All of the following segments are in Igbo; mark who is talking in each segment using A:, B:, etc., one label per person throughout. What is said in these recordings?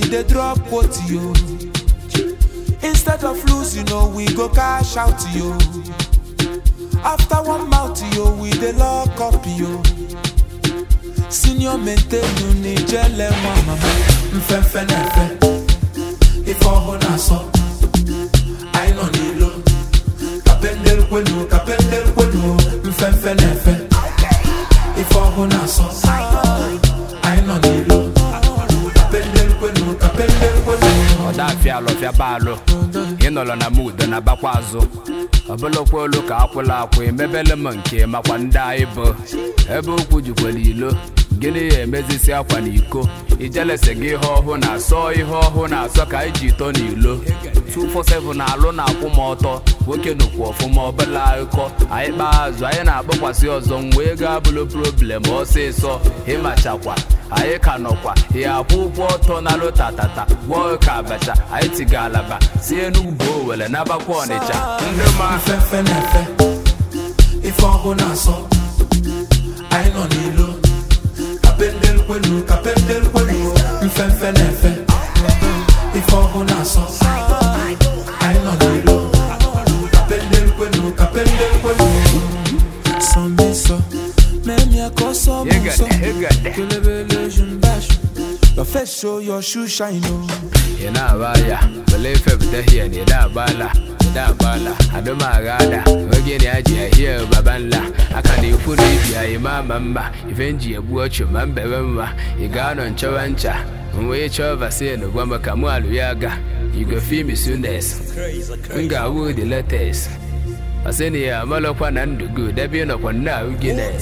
A: dey drop quote yo. Instead of losing, oh, we go cash out yo. After one mouth yo, we dey lock up yo. Senior maintain ni jele nwa mama.
B: mfefe na-efe ife ọhụụ na-asọ anyị nọ n'ilo kapendel kwenu kapendel kwenu mfefe na-efe ife ọhụụ na-asọ anyị nọ n'ilo kapendel kwenu kapendel kwenu
C: ọdafịa alọfịa baalụ ịnọrọ na mud na bakwa azụ ọbụlụkwa olu ka akwụla akwụ emebele m nke makwa ndị anyị bụ ebe okwu jikwara ilo gịnị ya emezisi akwa na iko ijelese gị ihe ọhụụ na-asọ ihe ọhụụ na-asọ ka anyị ji ito n'ilo 247 na-alụ na-akwụ m ọtọ nwoke nụkwu ọfụma ọbụla akụkọ anyị kpaa azụ anyị na-akpọkwasị ọzọ mgbe ego abụlụ problem ọsịsọ ịmachakwa anyị ka nọkwa ya akwụ ụgwọ ọtọ na lụtatata gwọọ ka abacha anyị tiga alaba si enugwu owere nabakwa ọnịcha ndị ma
B: mfefe na-efe ife ọhụụ na-asọ anyị nọ n'ilo kapendel kwenu kapendel kwenu mfefe na-efe ife ọhụụ na-asọ anyị nọ n'ilo kapendel kwenu kapendel kwenu
A: Some so, même y'a qu'au somme so.
C: Hegede, hegede.
A: Kelebele jumbash. Your face show your shoe shine oh.
C: ị na-aba ya wele ife pụta hie na ịda agbala ịda agbala adụm aghada oge na aji ahie baba nla aka na ikwu na ibi anyị ma ama mma ife nji egbu ọchụ ma mbebe mma ị ga-anọ nchọwa ncha wee chọọ vaccine gwa m ka mụ alụ ya aga igofimi sunes m ga-awụ the latest vaccine ya amalọkwa na ndụ gị debe ịnọkwa nna ahụ Guinness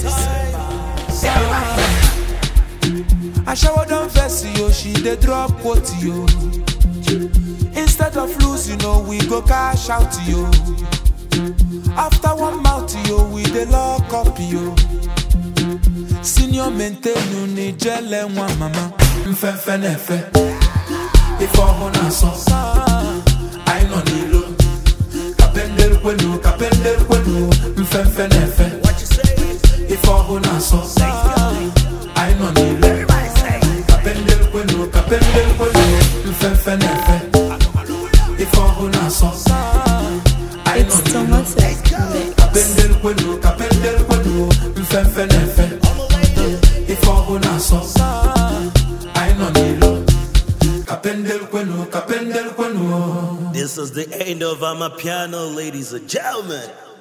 A: Ashawo don vex yo, she dey drop quote yo. Instead of losing, oh, we go cash out yo. After one mouth yo, we dey lock up yo. Senior maintain ni jele nwa mama.
B: mfefe na-efe ife ọhụụ na-asọ anyị nọ n'ilo kapendel kwenu kapendel kwenu mfefe na-efe ife ọhụụ na-asọ anyị nọ n'ilo kapendel kwenu kapendel kwenu mfefe na-efe ife ọhụụ na-asọ anyị nọ
D: It's
B: n'ilo
D: Thomas Mix.
B: kapendel kwenu kapendel kwenu mfefe na-efe ife ọhụụ na-asọ anyị nọ n'ilo kapendel kwenu kapendel kwenu
E: This is the end of Amapiano, ladies and gentlemen.